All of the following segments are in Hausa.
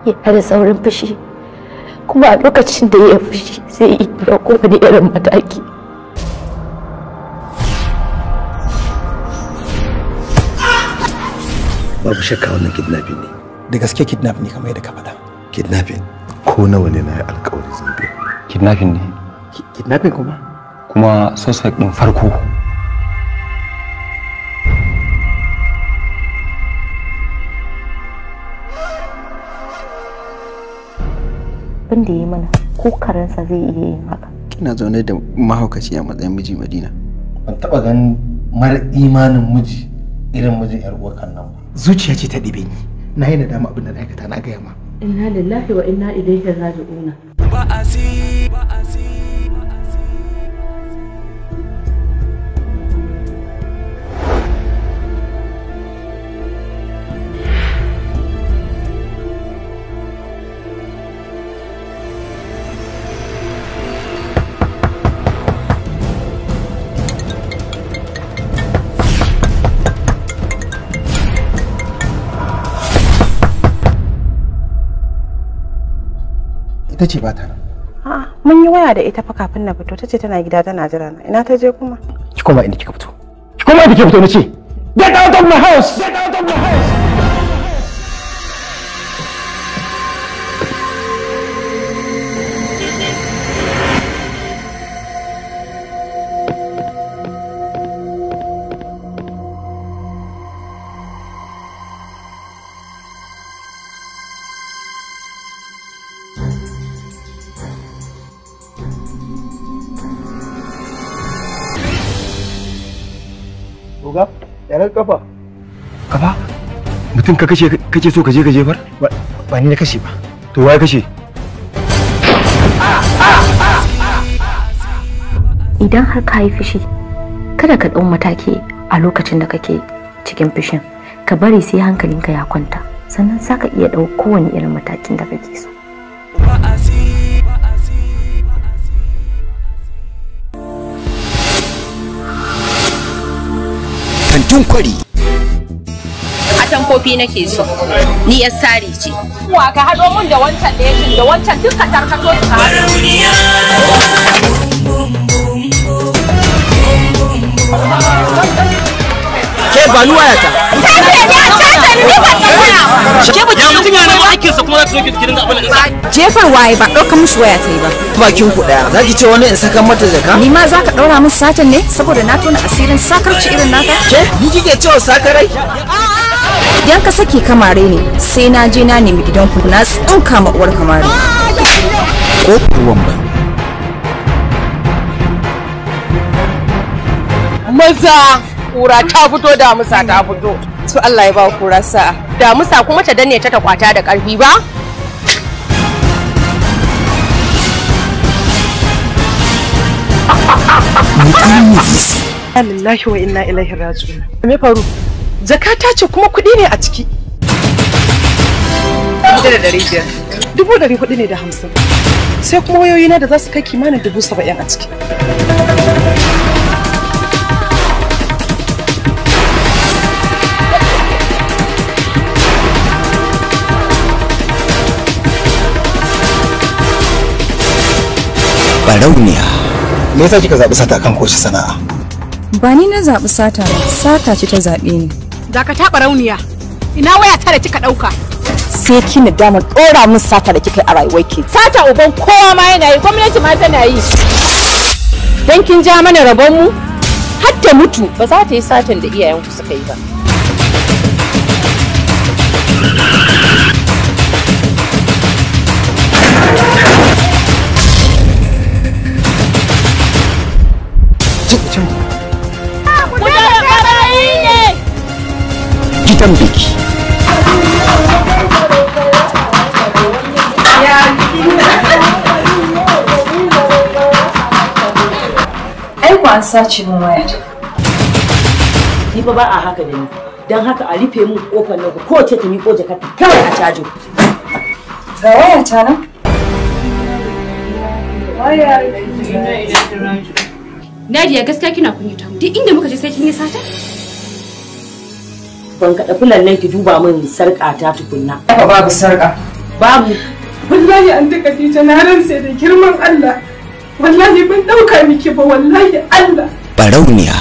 yana da saurin fushi kuma a lokacin da ya fushi sai ya ɗauko wani irin mataki babu shakka wannan kidnapping ne da gaske kidnap ne kamar yadda ka faɗa kidnapping ko nawa ne na yi alkawari zan biya kidnapping ne kidnapping kuma kuma suspect din farko abin da ya yi mana ko karensa zai iya yin haka kina zaune da mahaukaci a matsayin miji madina ban taba ganin mara imanin miji irin mijin yar uwar kan nan ba zuciya ce ta ɗibe ni na yi nadama abin da na aikata na gaya ma inna lillahi wa inna ilaihi raji'una ita ce ba ta nan A'a, mun yi waya da ita fa kafin na fito tace tana gida tana jira na. Ina ta je kuma? ki koma inda kika fito ki koma inda kika fito na ce get out of my house get out of my house Oga, yanar kafa. kafa mutum ka kashe kake so ka je ka jefar Ba ni na kashe ba. to waye kashe idan har ka yi fushi kada ka ɗau mataki a lokacin da kake cikin fushin ka bari sai hankalinka ya kwanta sannan za ka iya ɗau kowane irin matakin da kake so kantin kwari atamfofi nake so ni yar sari ce wa ka haɗo mun da wancan leshin da wancan duka tarkato su haɗu ke ba ni wayata ke ba ya mutum yana neman aikinsa kuma za ta soke gidan abin da Jefar waye ba ɗaukar mushi waya ta yi ba. bakin ku daya zaki ce wani in saka mata jaka Ni ma za ka ɗaura min satan ne saboda na tona asirin sakarci irin naka? ke ni kike cewa sakarai Idan ka sake kamare ne sai na je na nemi gidanku na tsinka ma uwar kamare. ko ruwan ba maza kura ta fito damusa ta fito To Allah ya ba kura sa'a. damusa kuma ta danne ta ta kwata da ƙarfi ba Inna lillahi wa inna ilaihi raji'un. Me faru? Zakata ce kuma kuɗi ne a ciki. Dubu da ɗari biyar. Dubu ɗari hudu ne da hamsin. Sai kuma wayoyina da za su kai kimanin dubu saba'in a ciki. barauniya Me yasa kika zaɓi sata kan kowace sana'a? Ba ni na zaɓi sata ba, sata ce ta zaɓe ni. da ka taɓa rauniya ina waya ta da kika ɗauka Sai ki na damar ɗora min sata da kika yi a rayuwarki. sata uban kowa ma yana yi gwamnati ma tana yi dan kin ja mana rabon mu har ta mutu ba za ta yi satan da iyayenku suka yi ba gidan biki Ai ku an sace min waya. ni fa ba a haka da ni don haka a rufe mun kofar nan ko kowace ta miƙo jakarta kawai a cajo Ga waya ta nan. Nadia gaskiya kina kunyata mu duk inda muka je sai kin yi sata ban kaɗa fulan nan ki duba min sarƙa ta tukunna Ba babu sarƙa. babu wallahi an ta Khadija na ransa da girman Allah wallahi ban dauka miki ba wallahi Allah barauniya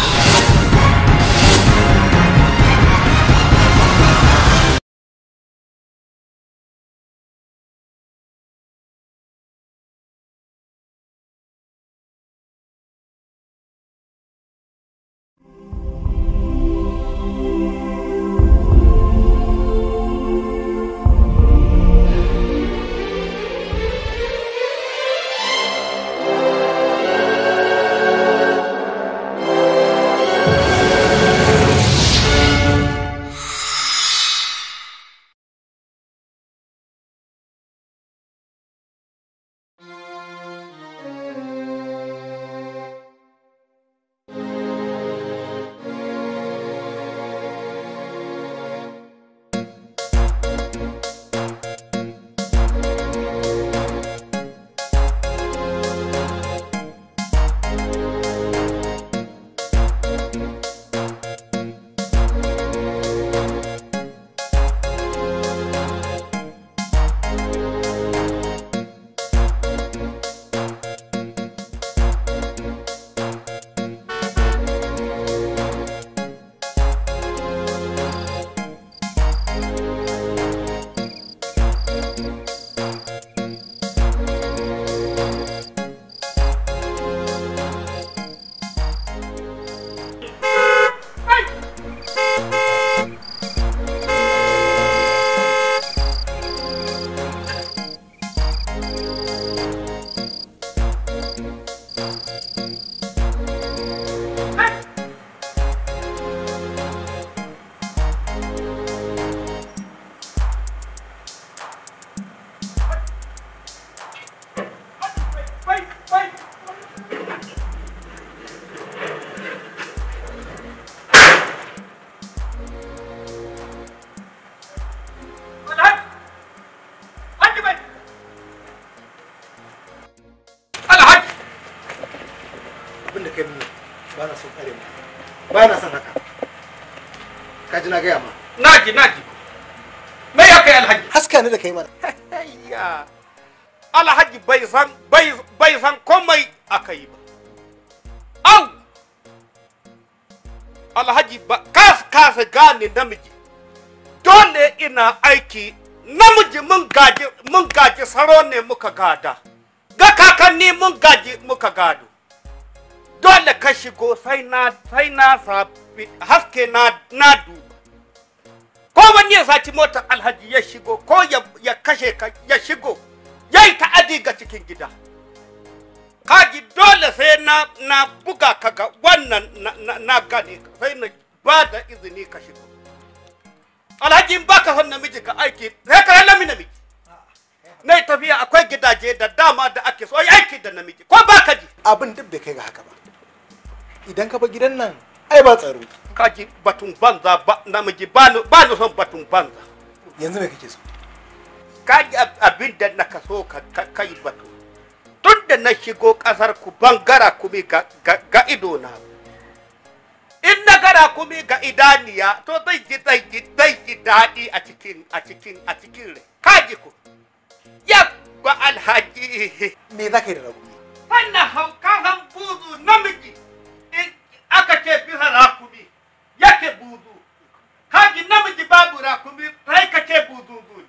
abin da kai mini ba na son kare mu ba na son haka ka ji na gaya ma naji naji me ya kai alhaji haska ni da kai mana ya alhaji bai san bai bai san komai aka yi ba au alhaji ba kas kasa gane namiji dole ina aiki namiji mun gaji mun gaji saro ne muka gada ga kakanni mun gaji muka gado dole ka shigo sai na sai na sabi haske na na duba ko wani ya saci motar alhaji ya shigo ko ya, ya kashe ka ya shigo ya yi ta'adi ga cikin gida kaji dole sai na na buga ka ga wannan na, na, na gane ka sai na ba da izini ka shigo alhaji in baka son namiji ka aiki sai ka lami namiji na yi tafiya akwai gidaje da dama da ake so ai aiki da namiji ko baka ji abin duk bai kai ga haka ba idan ka bar gidan nan ai ba tsaro kaji batun banza ba namiji ba ni ba ni son batun banza yanzu me kake so kaji ab- abin da na kaso ka ka- kai batu tun da na shigo kasar ku bangara kumi ga, ga, ga ido na in na gara kumi ga idaniya to zai ji zai ji zai ji daɗi a cikin a cikin a cikin rai kaji ku ya ba alhaji me za ka yi da rabu wannan hauka han buzu namiji in aka ce bisa rakumi yake buzu kaji namiji babu rakumi sai ka ce buzu ne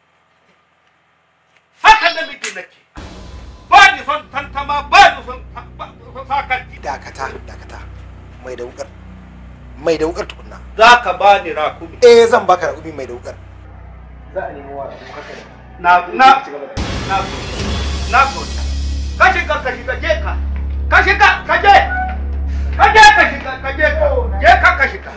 haka namiji nake ba ni son tantama ba ni son son sakarci dakata dakata mai da wukar mai da wukar tukunna za ka ba ni rakumi eh zan baka rakumi mai da wukar za a nemo wa rakumi haka ne na na na na gode ka shiga ka shiga je ka ka shiga ka je ka je ka shiga ka je ka je ka ka shiga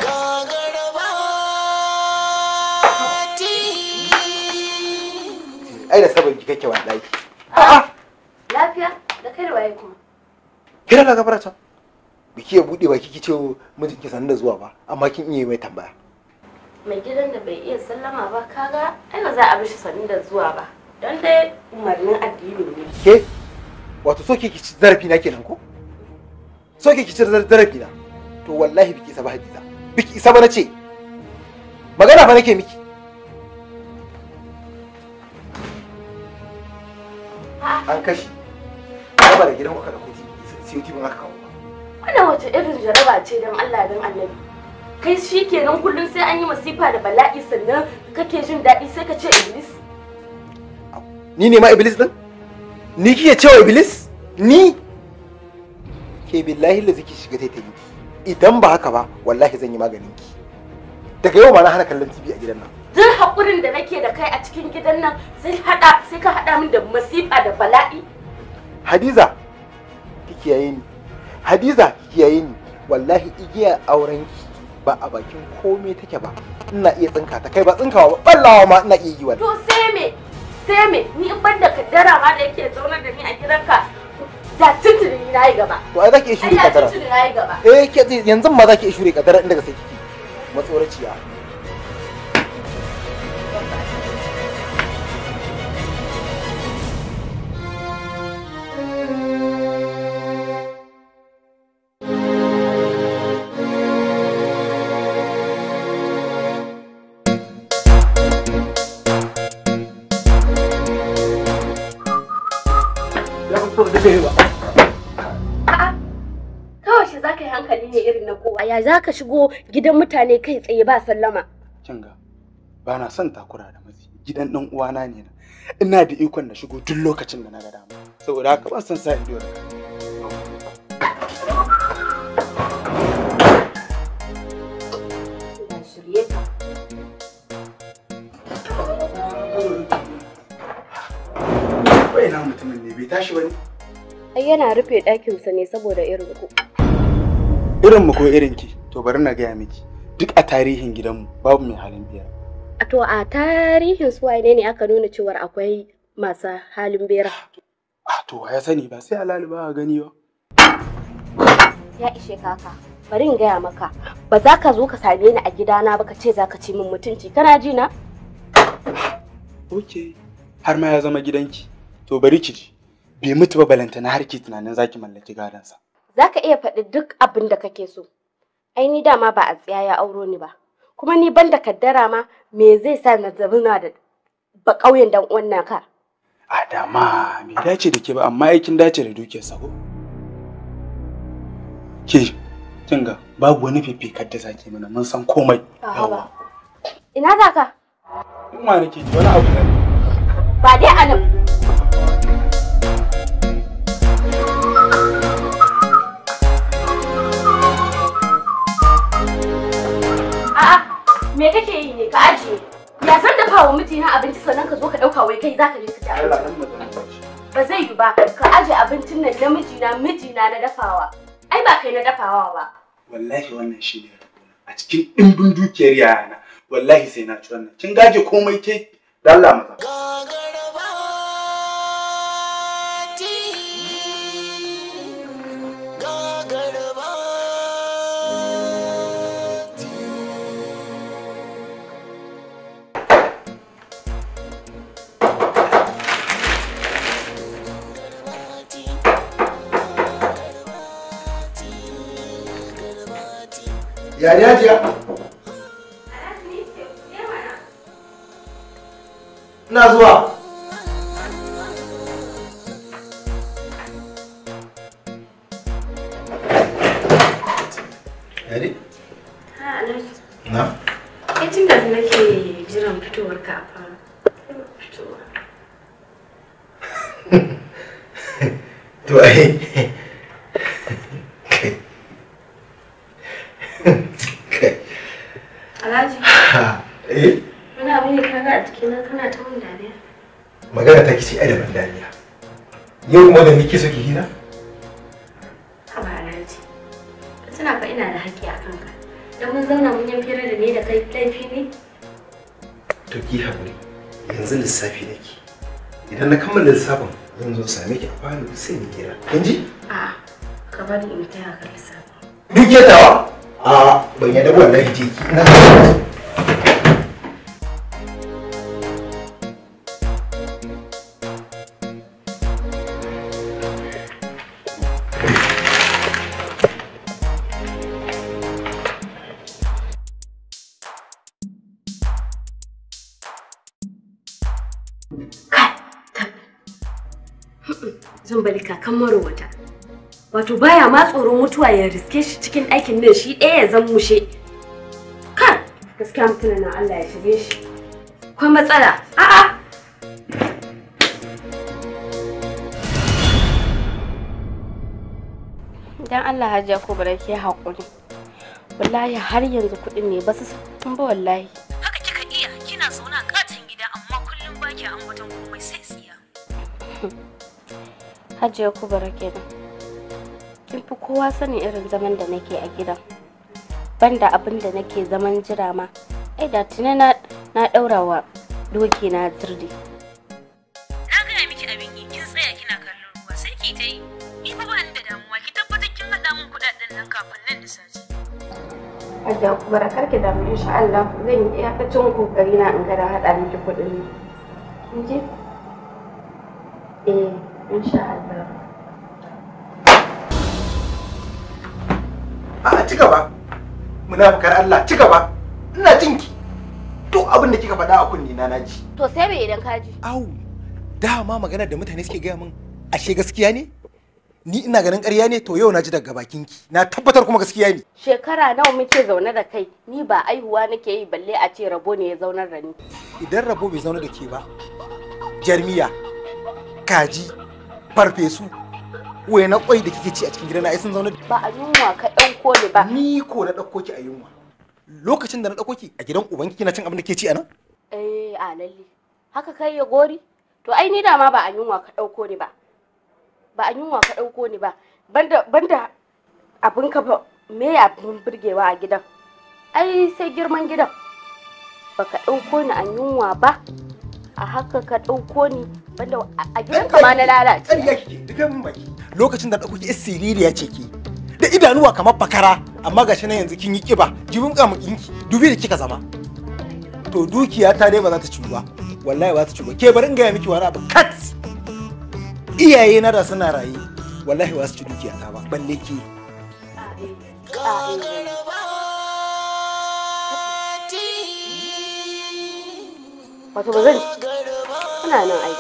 ai da sabon ki kake wallahi Lafiya da kai da waye kuma. kira na gafara can biki ya bude baki ki ce mijin ki sanin da zuwa ba amma kin iya mai tambaya Mai gidan da bai iya sallama ba kaga ai ba za a bi shi sanin da zuwa ba. Don dai umarnin addini ne. ke wato so ke ki ci zarafi na kenan ko so ke ki ci zarafi na to wallahi biki isa ba hadiza biki isa ba nace magana fa nake miki an kashe raba da gidan kuka da kuti sai tibin aka kawo Wannan wace irin jaraba ce don Allah don annabi. Kai shi kenan kullum sai an yi masifa da bala'i sannan kake jin daɗi sai ka ce Iblis. ni ne ma iblis din ni kike cewa iblis ni ke billahi da ziki shiga taitayi idan ba haka ba wallahi zan yi maganin ki daga yau ma na hana kallon tv a gidan nan Duk haƙurin da nake da kai a cikin gidan nan sai haɗa sai ka haɗa min da masifa da bala'i. hadiza ki kiyaye ni hadiza ki kiyaye ni wallahi igiya auren ki ba a bakin komai take ba ina iya tsinka ta kai ba tsinkawa ba ballawa ma ina iya yi wannan To sai me? Sai me? Ni in ban da kaddara ma da yake zaunar da ni a gidanka da tuntuni na yi gaba. to ai zaki iya shure Ai da kadara tuntuni na yi gaba. eh ke yanzu ma zaki iya shure kadara inda ga sai kike matsoraciya ya fi so da kai ba Kawai shi za ka yi hankali ne irin na kowa. Ya za ka shigo gidan mutane kai tsaye ba sallama. kin ga ba na son takura da matsi gidan dan uwana ne na ina da ikon na shigo duk lokacin da na ga dama saboda haka ban san sa ido da kai Ina shirye ka. bai na mutumin ne bai tashi bane Ai yana rufe ɗakinsa ne saboda irin ku. irin mu ko irin ki to bari na gaya miki duk a tarihin gidanmu babu mai halin biyar A To a tarihin su wane ne aka nuna cewar akwai masu halin bera. to ya sani ba sai alali ba gani ba Ya ishe kaka. Bari in gaya maka, ba za ka zo ka same ni a gidana ba ka ce za ka ci min mutunci. Kana ji na? ok har ma ya zama gidanki to bari ki ji bai mutu ba balantana har ki tunanin zaki mallaki gadonsa Za ka iya faɗi duk abin da kake so. Ai ni dama ba a tsiya ya auro ni ba. Kuma ni ban da kaddara ma me zai sa na zauna da ba ƙauyen dan uwan naka. a dama bai dace da ke ba amma aikin dace da dukiyarsa ko ke kin ga babu wani fifikar da zaki mana mun san komai A'a ba. Ina za ka? in ma nake ji wani abu ne Ba dai a nan. A'a, me kake yi ne ka ajiye? Ya san dafa wa mijina abinci sannan ka zo ka ɗauka wai kai za ka je ka ci abinci. Ba zai yi ba, ka aje abincin nan na mijina mijina na dafawa. Ai ba kai na dafawa ba. wallahi wannan shi ne a cikin ɗimbin dukiyar yayana wallahi sai na ci wannan kin gaje komai ke da Allah maza ya ne hajiya ina zuwa Yari? Ha, Alhaji. Na? Kai tun da nake jiran fitowar ka a fara. Fitowa. To ai. Alhaji. Eh, Wani abu ne kaga a jikina kana ta mun dariya. magana ta kici ai da ban dariya. Yau kuma da nake so ki hira? Haba Alhaji. Ka tuna fa ina da haƙƙi a kanka. Dan mun zauna mun yi fira da ni da kai laifi ne? To ki haƙuri. Yanzu lissafi nake. Idan na kammala lissafin zan zo same ki a falo sai mu hira. Kin ji? A'a. Ka bari in taya ka lissafi. Duk ya tawa? A ban yadda ba wallahi je ki. Ina tambali kakan marowata wato baya ma tsoron mutuwa ya riske shi cikin ɗakin nan shi ɗaya ya zan mushe kan gaskiya mutumin nan Allah ya shige shi akwai matsala a'a dan Allah hajiya ko bare ke haƙuri wallahi har yanzu kuɗin ne ba su san ba wallahi haka kika iya kina zauna katon gida amma kullum baki ambaton komai sai tsiya hajiya ko bare kenan kin fi kowa sanin irin zaman da nake a gidan banda abin da nake zaman jira ma ai da tuni na na daura wa doki na turdi na gaya miki abin yi kin tsaya kina kallon ruwa sai ki ta yi ni fa ba ni da damuwa ki tabbatar kin haɗa min kuɗaɗen nan kafin nan da sati hajiya ko bare karki da mu insha Allah zan yi iyakacin kokari na in ga da hada miki kuɗin ne kin ji eh insha Allah a ci gaba munafukar Allah ci gaba ina jin ki duk abin da kika faɗa a kunni na naji to sai bai idan ka ji au dama magana da mutane suke gaya min ashe gaskiya ne ni ina ganin ƙarya ne to yau na ji daga bakin ki na tabbatar kuma gaskiya ne shekara nawa muke zaune da kai ni ba aihuwa nake yi balle a ce rabo ne ya zaunar da ni idan rabo bai zauna da ke ba jarmiya kaji farfesu waye na kwai da kike ci a cikin gidana ai sun zauna da ba a yunwa ka ɗauko ni ba ni ko na ɗauko ki a yunwa lokacin da na ɗauko ki a gidan ubanki kina cin abin da ke ci a nan eh a lalle haka kai ya gori to ai ni dama ba a yunwa ka ɗauko ni ba ba a yunwa ka ɗauko ni ba banda banda abin ka ba me abin burgewa a gidan ai sai girman gidan baka ɗauko ni a yunwa ba a haka ka ɗauko ni banda a gidan ka ma na lalace ƙarya kike rufe min baki lokacin da ɗauko ki siririya ce ki da idanuwa kamar bakara amma gashi nan yanzu kin yi kiba jibin kamukinki dubi da kika zama to dukiya ta dai ba za ta ci ba wallahi ba za ta ci ba ke bari in gaya miki wani abu kat iyaye na da suna raye wallahi ba su ci dukiya ta ba balle ki wato ba zan ina nan aiki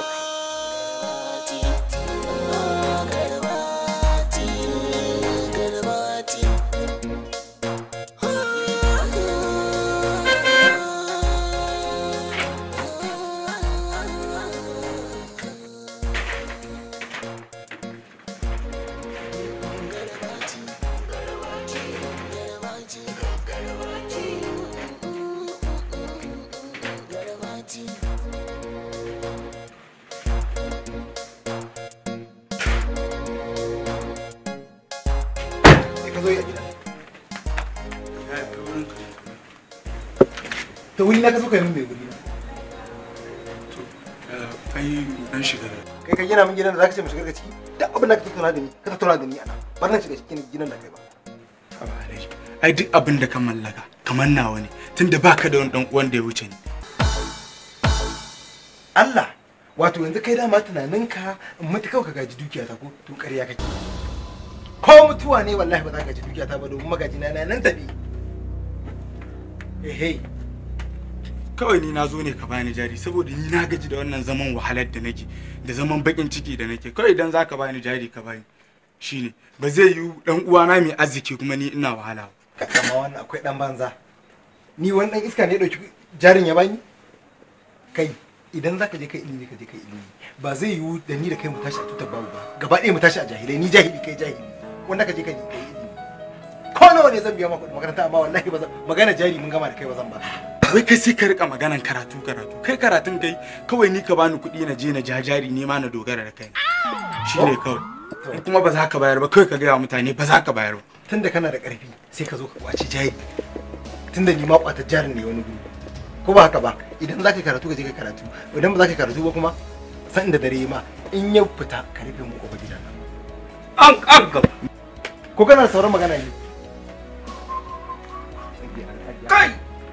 ka zo yi a gida ta wuri na ka so ka yi min mai wuri na ai dan shiga kai ka gina min gidan da zaka ce mu shiga daga ciki duk abin da ka tattauna da ni ka tattauna da ni ana bar na shiga cikin gidan da kai ba ai duk abin da ka mallaka kamar nawa ne tunda baka da wani dan uwan da ya wuce ni Allah wato yanzu kai dama tunaninka in mutu kawai ka gaji dukiya ta ko to ƙarya kake ko mutuwa ne wallahi ba za ka gaji dukiya ta ba domin magaji na nan tafi ehe kawai ni na zo ne ka bani jari saboda ni na gaji da wannan zaman wahalar da nake da zaman bakin ciki da nake kawai idan za ka bani jari ka bani shine ba zai yi dan uwana mai arziki kuma ni ina wahala ba amma wannan akwai dan banza ni wani dan iska ne ya dauki jarin ya bani kai idan za ka je kai ilimi ka je kai ilimi ba zai yiwu da ni da kai mu tashi a tutar babu ba gaba ɗaya mu tashi a jahilai ni jahili kai jahili wanda ka je ka je kai ilimi ko nawa ne zan biya maka makaranta amma wallahi ba zan magana jari mun gama da kai ba zan ba wai kai sai ka rika maganan karatu karatu kai karatun kai kawai ni ka bani kuɗi na je na ja jari ne ma na dogara da kai shine kawai in kuma ba za ka bayar ba kawai ka gaya wa mutane ba za ka bayar ba tunda kana da ƙarfi sai ka zo ka kwaci jari tunda ni ma kwata jarin ne wani guri ko ba haka ba idan za ka karatu ka je ka karatu idan ba za ka karatu ba kuma san da dare ma in ya fita ka rufe mu kofar gidan nan an an gaba ko kana da sauran magana ne kai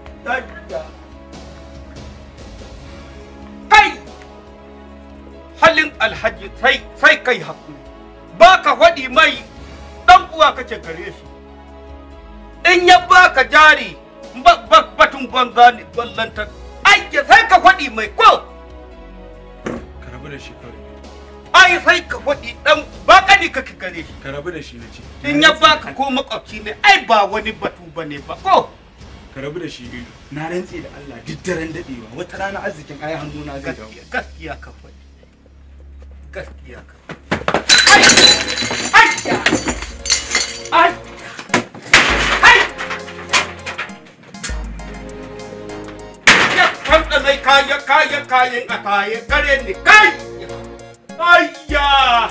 kai halin alhaji sai sai kai hakuri ba ka faɗi mai ɗan uwa kace gare shi in ya baka jari batun banza ne ballanta aiki sai ka faɗi mai ko ka rabu da shi kawai ai sai ka faɗi dan baka ne kake gare shi ka rabu da shi na ce in ya baka ko makwabci ne ai ba wani batu bane ba ko ka rabu da shi ido na rantse da Allah duk daren dadewa wata rana arzikin ai hannu na zai dawo gaskiya ka faɗi gaskiya ka ai ya kwanta mai kaya kaya kayan a kaya kare ne kai ayya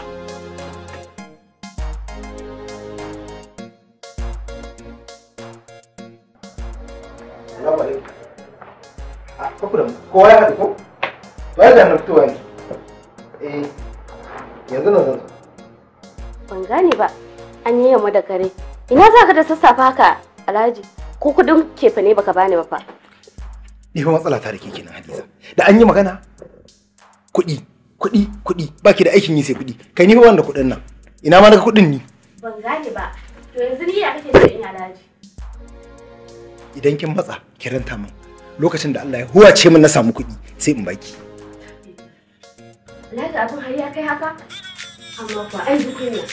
Salamu alaikum. A kaku da kowa ya haɗu ko? To ya da fitowa ne. Eh, yanzu nan zan zo. Ban gane ba. An yi yamma da kare. Ina za ka da sassafe haka Alhaji? Ko kudin kefa ne baka bani ba fa? Ni fa matsala ta da ke kenan Hadiza. Da an yi magana kuɗi, kuɗi, kuɗi, baki da aikin yi sai kuɗi. Kai ni fa wanda kuɗin nan. Ina ma naga kuɗin ni. Ban gane ba. To yanzu ni ya kake so in yi Alhaji? Idan kin matsa ki ranta min. Lokacin da Allah ya huwace min na samu kuɗi sai in baki. Alhaji abin har ya kai haka? Amma kuwa ai kunya.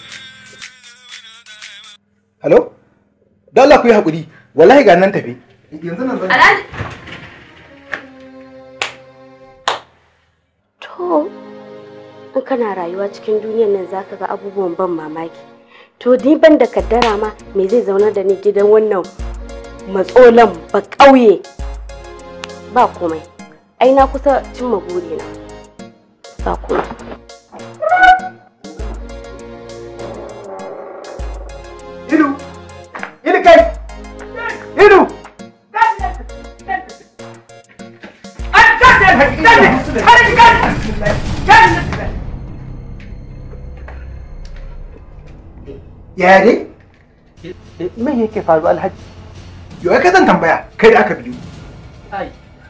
Hello? Da Allah ku yi haƙuri. Wallahi ga nan tafi. Yanzu nan zan. Alhaji. To, in kana rayuwa cikin duniyar nan zaka ga abubuwan ban mamaki. To ni ban da kaddara ma me zai zaunar da ni gidan wannan matsolan ba ƙauye. Ba komai. Ai na kusa cimma burina. Ba komai. Ilu! Ilu kai! Ilu! Ya dai? Me yake faru alhaji? Yau ka zan tambaya kai da aka biyu. ai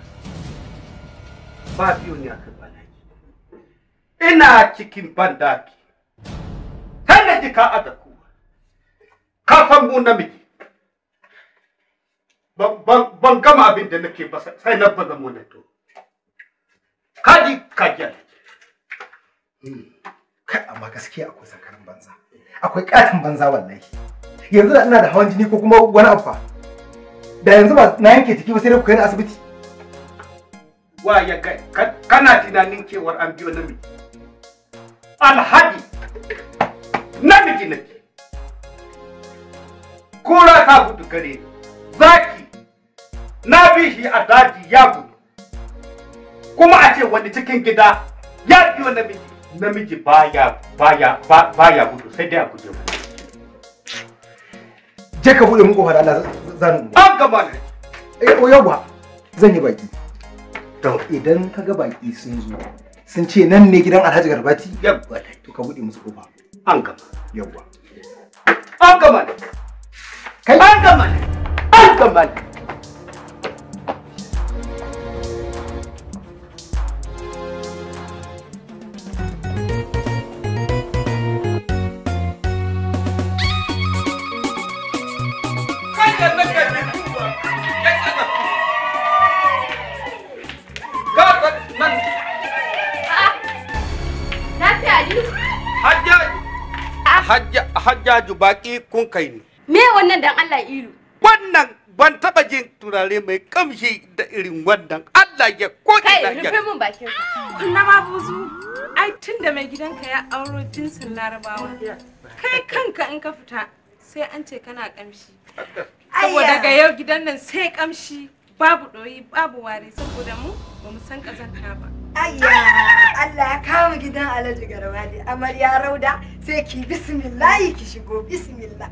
ba biyu ne aka balaji ina cikin bandaki sai na ji ka aza ku ka san mu namiji Ban- ban ban gama abin da nake ba sai na baza mu na to kaji kaji Kai amma gaskiya akwai sakarin banza. Akwai katin banza wallahi. Yanzu da ina da hawan jini ko kuma wani abu fa. Da yanzu ba na yanke jiki ba sai dai ku kai ni asibiti. wa ya kai ka- kana tunanin cewar an biyo namiji alhaji namiji nake kura ta gudu gare ni zaki na bi shi a daji ya gudu kuma a ce wani cikin gida ya biyo namiji namiji baya baya ba- baya gudu sai dai a guje mu Je ka buɗe mun kofar Allah zan. an gama ne Eh, o yawa zan yi baki. To idan ka ga baki sun zo sun ce nan ne gidan Alhaji Garbati yabba to ka buɗe musu kofa. an gama Yawa. an gama ne Kai an gama ne an gama ne Kada nake da duba, ya tsada. Gaba nan, Lafiya Aliyu? hajjaju, hajja- hajjaju baki kun kai ni. Me wannan dan Allah ilu? Wannan ban taba jin turare mai kamshi da irin wannan Allah ya ko Kai ina rufe ya. min bakin. Kunna ma buzu. Ai tun da mai gidanka ya auro jinsin larabawa. Kai kanka in ka fita sai an ce kana kamshi. Saboda daga yau gidan nan sai kamshi babu ɗoyi babu ware saboda mu ba mu san ƙazanta ba. Ayya, Allah ya kawo gidan Alhaji Garba da amarya Rauda sai ki bismillahi ki shigo bismillah.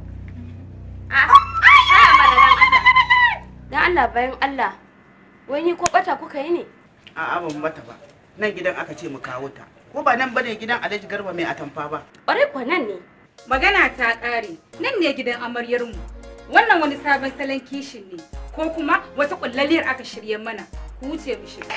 Dan Allah bayan Allah. Wani ko bata kuka yi ne? A'a ban mata ba. Nan gidan aka ce mu kawo ta. Ko ba nan bane gidan Alhaji Garba mai atamfa ba. Ƙwarai kuwa nan ne. Magana ta ƙare, nan ne gidan amaryarmu. Wannan wani sabon salon kishin ne, ko kuma wata ƙullaliyar aka shirye mana. Ku wuce mu shiga.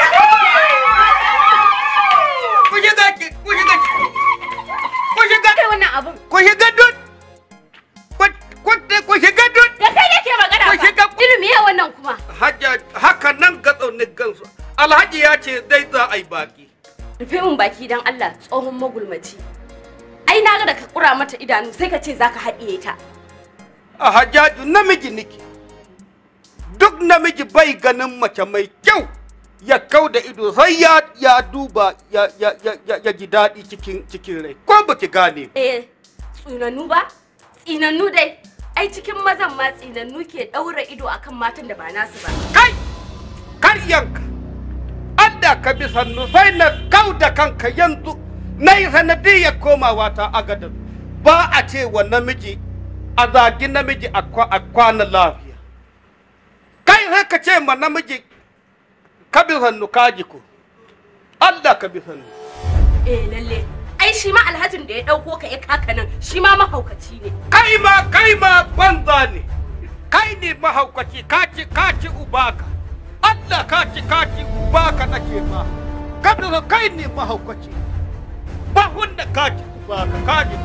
Ku shiga ki, ku shiga ki. Ku shiga. Kai wannan abun. Ku shiga dun. Ku- ku- Ku shiga dun. Da kai nake magana Ku ba. shiga. Ilimi ya wannan kuma. Hajja haka nan ga tsaunin gansu. Alhaji ya ce dai za a yi baki. rufe min baki dan Allah tsohon magulmaci ai na ga da ka kura mata idanu sai ka ce zaka haɗiye ta a hajjaju namiji niki duk namiji bai ganin mace mai kyau ya kau da ido sai ya ya duba ya ya ya ya, ya ji daɗi cikin cikin rai ko baki gane eh tsinannu ba tsinannu dai ai cikin mazan ma tsinannu ke ɗaura ido akan matan da ba nasu ba kai karyanka Allah ka bi sannu sai na kau da kanka yanzu na yi sanadiyar komawa ta agadar ba a ce wa namiji a zagi namiji a kwa- a kwana lafiya kai sai ka ce ma namiji ka bi sannu ka ji ko Allah ka bi sannu eh lalle ai shi ma alhajin da ya ɗauko ka ya kaka nan shi ma mahaukaci ne kai ma kai ma banza ne kai ne mahaukaci ka ci ka ci ubaka Allah ka ci ka ci ubaka nake ma ka bi sannu kai ne mahaukaci ba wanda ka ci ubaka ka ji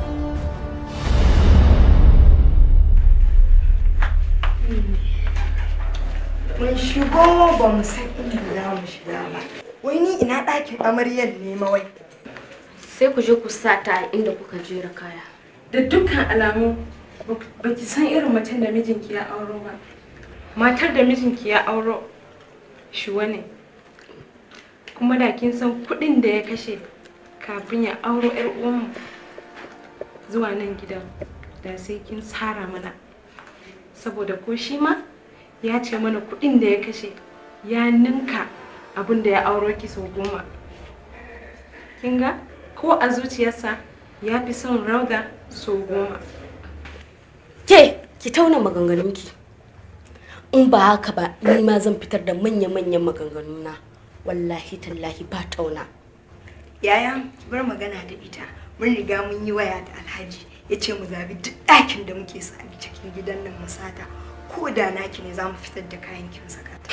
Mun shigo ba mu san inda za mu shiga ba. Wai ni ina ɗakin amaryar ne mawai. sai ku je ku sa ta a inda kuka jera kaya Da dukkan alamu ba ki san irin macen da mijinki ya auro ba. Matar da mijinki ya auro shi ne. Kuma da kin san kuɗin da ya kashe kafin ya auro 'yar uwanmu zuwa nan gidan da sai kin tsara mana. Saboda ko shi ma ya ce mana kuɗin da ya kashe ya ninka abin da ya auro ki sau goma. Kin ga? Ko a zuciyarsa ya fi son rauda sau goma. ke ki tauna maganganunki in ba haka ba ni ma zan fitar da manya-manyan maganganuna wallahi tallahi ba tauna Yaya, ki bar magana da ita. Mun riga mun yi waya da Alhaji. Ya ce mu zabi duk ɗakin da muke so a cikin gidan nan mu sata. Ko da naki ne za mu fitar da kayan kin saka ta.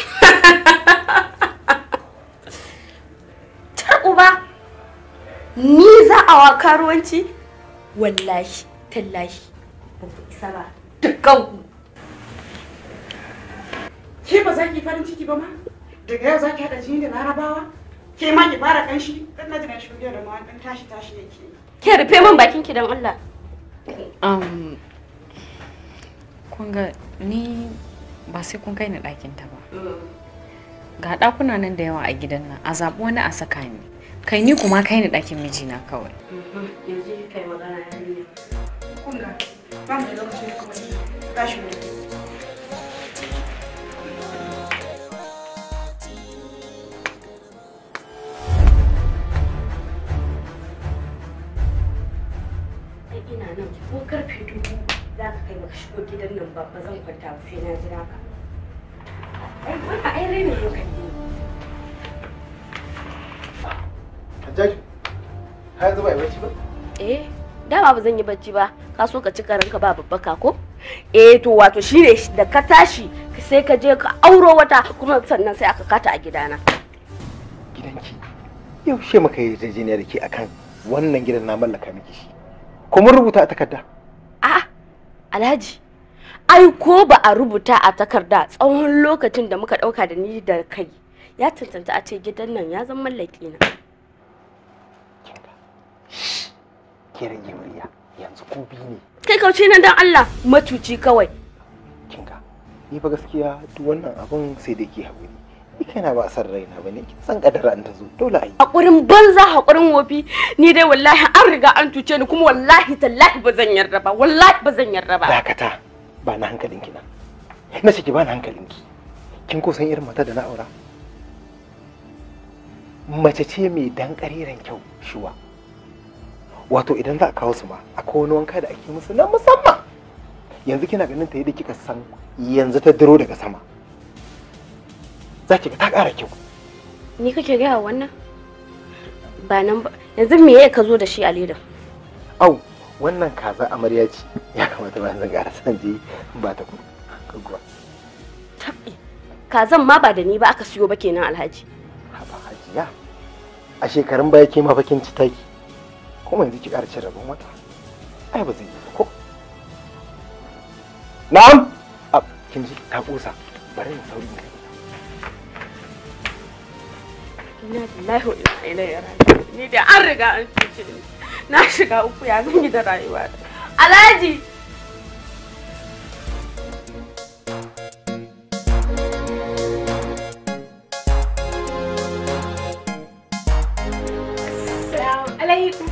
tar uba ni za a wa karuwanci wallahi tallahi ba ku isa ba dukkan ku Ke ba za ki farin ciki ba ma? Daga yau za ki haɗa jini da larabawa? Ke ma ki fara ƙanshi? Dan na jina shi da ma ɗan tashi tashi yake. ke rufe min bakin ki dan Allah Um, kun ga ni ba sai kun kai ni ɗakin ta ba. Ga ɗakuna nan da yawa a gidan nan, a zaɓi wani a saka ni. Kai ni kuma kai ni ɗakin mijina kawai. yanzu kai magana yarinya Kun ga ba mu da lokacin kuma tashi mu. ai ina nan ko karfe dubu za ka kai baka shigo gidan nan ba ba zan kwanta ba sai na jira ka ai wannan ai rainin hankali ne Hajjaju, har yanzu ba yi bacci ba? eh dama ba zan yi bacci ba ka so ka ci karanka ba babbaka ko eh to wato shine da ka tashi sai ka je ka auro wata kuma sannan sai aka kata a gidana Gidanki. Yaushe muka yi yarjejeniya da ke akan wannan gidan na mallaka miki shi. Kuma rubuta a takarda. a alhaji ai ko ba a rubuta a takarda tsawon lokacin da muka dauka da ni da kai ya cancanta a ce gidan nan ya zama mallaki na Ke rage murya. Yanzu ku biyu ne. kai kauce nan dan Allah matuci kawai Ni fa gaskiya duk wannan abun sai da ke haƙuri. Ni kaina ba a san raina ba ne. Kin san kadara an ta zo. Dole a yi. hakurin banza hakurin wofi ni dai wallahi an riga an tuce ni kuma wallahi tallahi ba zan yarda ba wallahi ba zan yarda ba Dakata. Ba na hankalinki nan. Na ce ki ba na hankalinki. Kin ko san irin mata da na aura? Mace ce mai dan ƙariran kyau shuwa. Wato idan za a kawo su ma akwai wani wanka da ake musu na musamman. Yanzu kina ganin ta yadda kika san yanzu ta diro daga sama. Za ki ga ta ƙara kyau. ni kake gaya wannan ba nan ba yanzu me ya ka zo da shi a leda Au, wannan kaza amarya ce. Ya kamata ba zan ƙara san je ba ta kuma. Kaguwa. kazan ma ba da ni ba aka siyo ba kenan alhaji Hajiya. A shekarun baya ke mafakin ci taki. Kuma yanzu ki ƙara cin rabon wata. Ai ba zai yi ba ko. Na'am. A kin ji ta kusa. Bari in sauri ne. Inna lillahi wa inna ilaihi raji'un. Ni da an riga an cuce ni. Na shiga uku ya zan yi da rayuwa. Alhaji. Assalamu alaikum.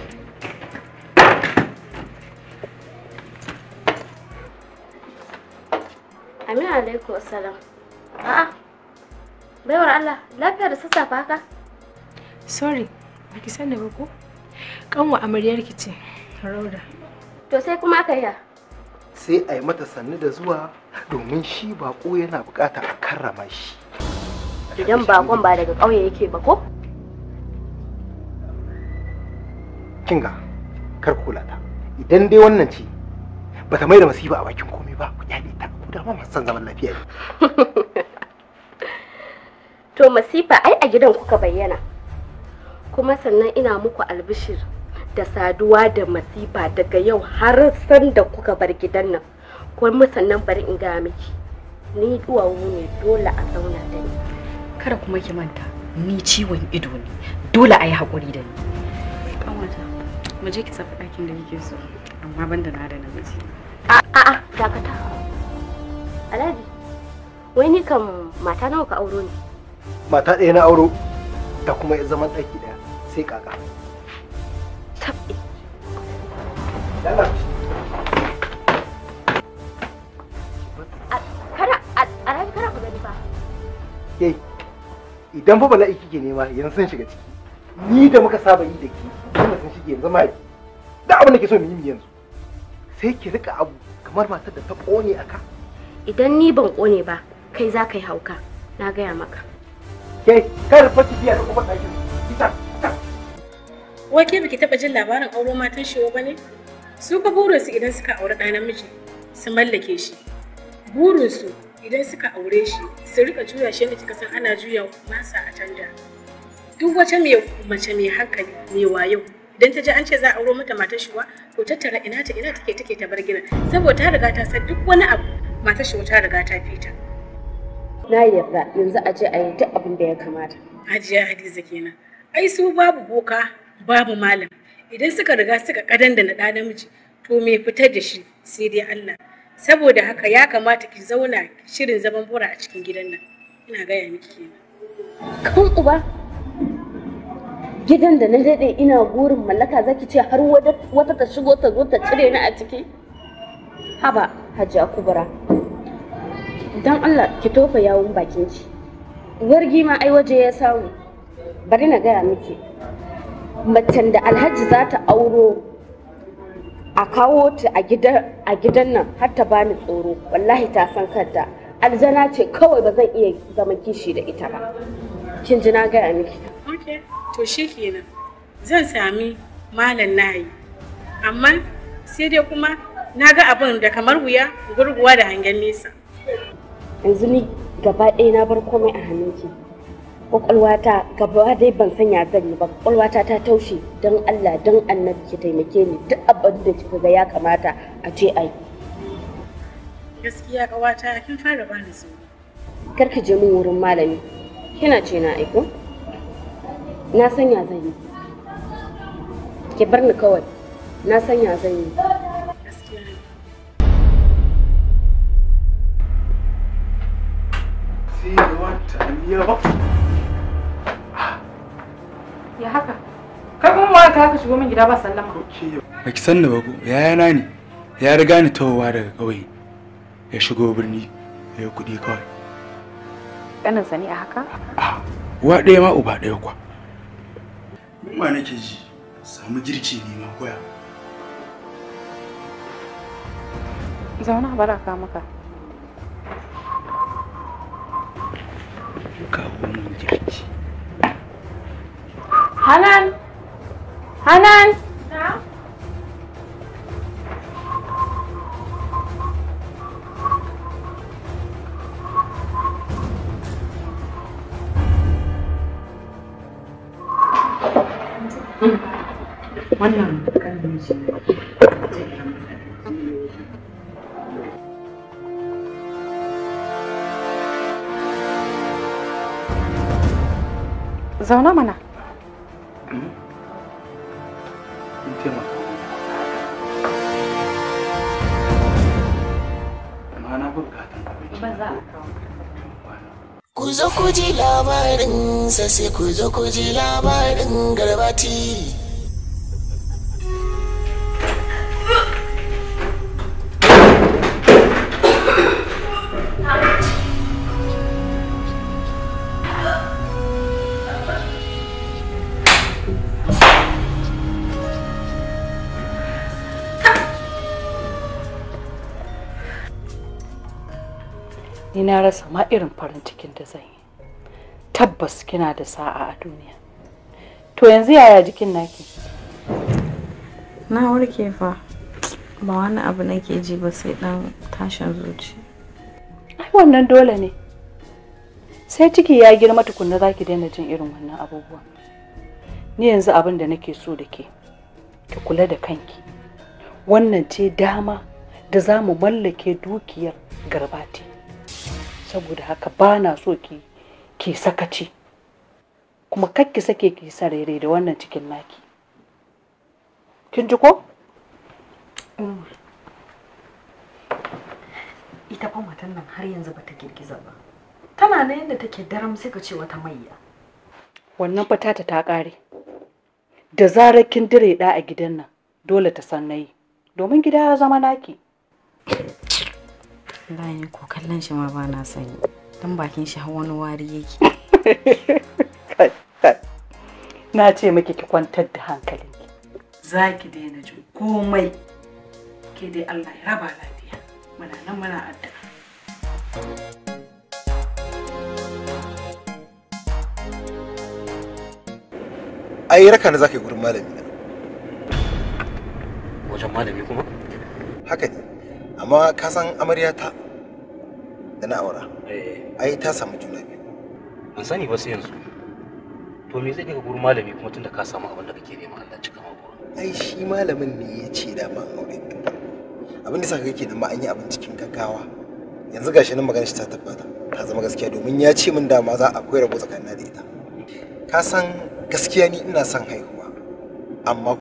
Amin alaikum assalam. A'a. Baiwar Allah, lafiya da sassafe haka? Sorry, baki sani ba ko? Kanwa amaryarki ce, Rauda. To sai kuma aka yi sai a yi mata sannu da zuwa domin shi bako yana bukata a karrama shi Idan bakon ba daga ƙauye yake ba ko? kinga kar ku kula ta idan dai wannan ce bata mai da masifa a bakin komai ba ku kyale ta ku da ma masu son zaman lafiya ne To masifa ai a gidan kuka bayyana. Kuma sannan ina muku albishir da saduwa da masifa daga yau har san da kuka bar gidan nan. Kuma sannan bari in gaya miki. Ni duwawu ne dole a zauna da ni. Kada kuma ki manta, ni ciwon ido ne. Dole a yi haƙuri da ni. Kanwata, mu je ki tafi ɗakin da kike so. Amma ban da na da namiji. A'a, dakata. Alhaji, wai ni kam mata nawa ka auro ne? mata ɗaya na auro da kuma ya zaman ɗaki ɗaya sai kaka Tabbi. Kana, Alhaji kana ku gani fa. ke idan fa bala'i kike nema yanzu sun shiga ciki ni da muka saba yi da ki kuma sun shige yanzu ma da abin da ke so mu yi yanzu sai ki rika abu kamar matar da ta ƙone a ka Idan ni ban ƙone ba, kai za ka yi hauka. Na gaya maka. ke kar fa ki biya ta kuma ɗakin kita Wai ke baki taɓa jin labarin auro matan shi ba ne? Su fa burinsu idan suka auri ɗa namiji su mallake shi. Burinsu idan suka aure shi su rika juya shi yadda kika san ana juya masa a canja. Duk wata mai mace mai hankali mai wayo idan ta ji an ce za a auro mata matar shiwa to tattara ina ta ina take take ta bar gidan saboda ta riga ta san duk wani abu matar shiwa ta riga ta fita. Na yarda yanzu a je a yi duk abin da ya kamata. Hajiya Hadiza kenan. Ai su babu boka, babu malam. Idan suka riga suka kadan da na ɗa namiji, to me fitar da shi sai dai Allah. Saboda haka ya kamata ki zauna shirin zaman bora a cikin gidan nan. Ina gaya miki kenan. Kan uba. Gidan da na daɗe ina burin mallaka zaki ce har wata ta shigo ta zo ta cire ni a ciki. Haba, Hajiya Kubura. Don Allah ki tofa yawun bakin ki. Wargi ma ai waje ya samu. Bari na gaya miki. Macen da Alhaji za ta auro a kawo ta a gidan nan har ta bani tsoro wallahi ta san kanta aljana ce kawai ba zan iya zama kishi da ita ba kin ji na gaya miki Okay, to shi kenan. Zan sami malam nayi. Amma sai dai kuma na ga abin da kamar wuya gurguwa da hangen nesa. yanzu ni gaba ɗaya na bar komai a hannunki kwakwalwata gaba dai ban sanya zan yi ba kwakwalwata ta taushe don Allah don annabi ki taimake ni duk abin da kika ga ya kamata a ce ai Gaskiya ƙawata kin fara bani tsoro. kar ki je min wurin malami kina ce na aiko na sanya zan yi ki bar ni kawai na sanya zan yi Gaskiya ne. sai da wata miya Ya haka? Kai kuma wa ka haka shigo min gida ba sallama. baki san ni ba ko yayana ne ya riga ni tawowa daga ƙauye ya shigo birni ya yi kuɗi kawai Ƙaninsa ne a haka? uwa ɗaya ma uba ɗaya kwa ma nake ji samu girki ne ma koya Zauna bara ka maka. kawo min girki Hanan Hanan Wannan kan shi. zauna mana in taimaka amma na bukatan abinci ba za a kawo Ku zo ku ji labarin sai ku zo ku ji labarin garbati. ni na rasa ma irin farin cikin da zan yi tabbas kina da sa'a a duniya to yanzu yaya jikin naki na warke fa ba wani abu nake ji ba sai dan tashin zuci ai wannan dole ne sai ciki ya girma tukunna za ki daina jin irin wannan abubuwa ni yanzu abin da nake so da ke ki kula da kanki wannan ce dama da za mu mallake dukiyar garbati saboda haka ba na so ki ki sakaci kuma kar ki sake ki sarere da wannan cikin naki kin ji ko ita fa matan nan har yanzu bata girgiza ba tana na yadda take daram sai ka ce wata mayya wannan fatata ta ƙare da zarar kin dire ɗa a gidan nan dole ta san nayi domin gida ya zama naki wallahi ko kallon shi ma ba na sanyi dan bakin shi har wani wari yake na ce miki ki kwantar da hankalinki za ki daina jin komai ke dai Allah ya raba lafiya muna nan muna addu'a ai raka na zaka yi gurin malami na wajen malami kuma haka ne amma ka san amarya ta da na aura ai ta samu juna biyu ban sani ba sai yanzu to me zai kai ka gurin malami kuma tunda ka samu abin da kake nema Allah cika maka ai shi malamin ne ya ce da ma aure abin da saka kake da ma an yi abin cikin gaggawa yanzu gashi nan magana shi ta tabbata ta zama gaskiya domin ya ce min dama za a akwai rabo tsakanin da ita ka san gaskiya ni ina son haihuwa amma